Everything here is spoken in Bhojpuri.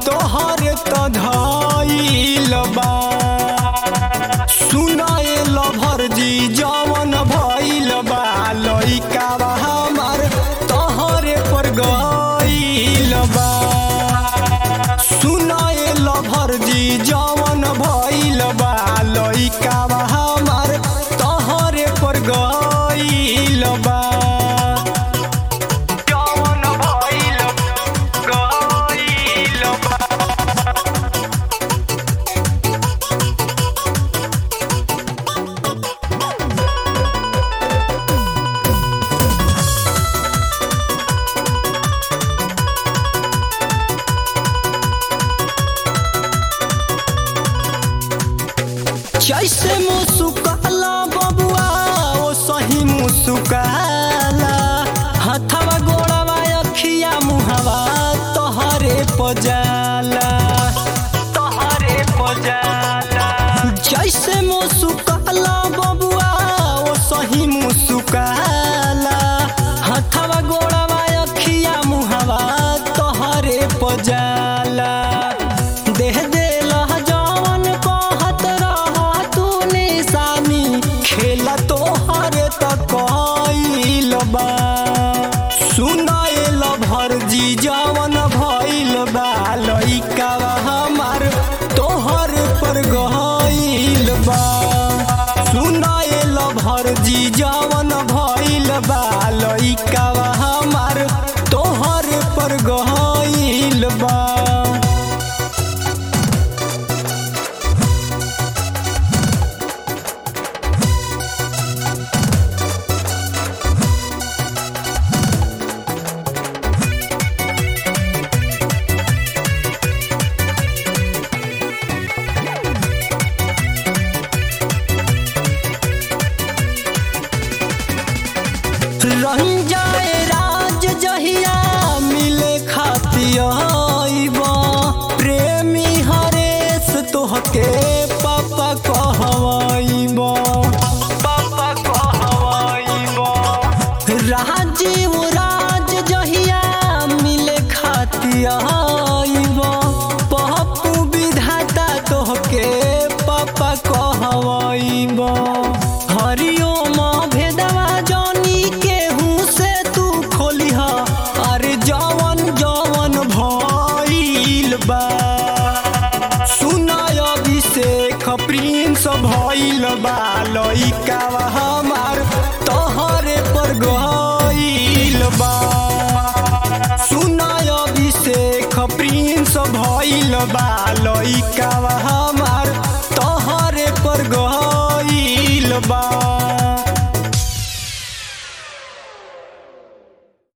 तोहर त धइल बा सुनाए लभर जी जवन भइल बा लइका बा हमार तोहरे पर गइल बा सुनाए लभर जी जवन भइल बा लइका बा हमार तोहरे पर गइल बा जवन भइल गइल बा जैसे मुसुकाला बबुआ ओ सही मुसुकाला हथवा गोड़वा अखिया मुहवा तोहरे पजाला तोहरे पजाला जैसे मुसुकाला बबुआ ओ सही मुसुकाला हथवा गोड़वा अखिया मुहवा तोहरे पजाला देह देला जवन कहत रहा तू निशानी खेला तोहर त कइल बा सुनाएल भर जी जवन भइल बा लइका हमार तोहर पर गइल बा सुनाएल भर जी जवन भइल बा लइका हमार तोहर पर गइल बा रंजाए राज जहिया मिले खातियाइब प्रेमी हरेश तोहके पापा कहवाइब पापा कहवाइब राजीव राज जहिया मिले खातियाइब पप्पू विधाता तोहके पापा कहवाइब हरिओम भेदवा जानी केहू से तू खोलिह अरे जवन जवन भइल बा सुनाय अभिषेक प्रिंस भइल बा लइका हमार तोहरे पर गइल बा सुनाय अभिषेक प्रिंस भइल बा लइका हमार तोहरे पर गइल बा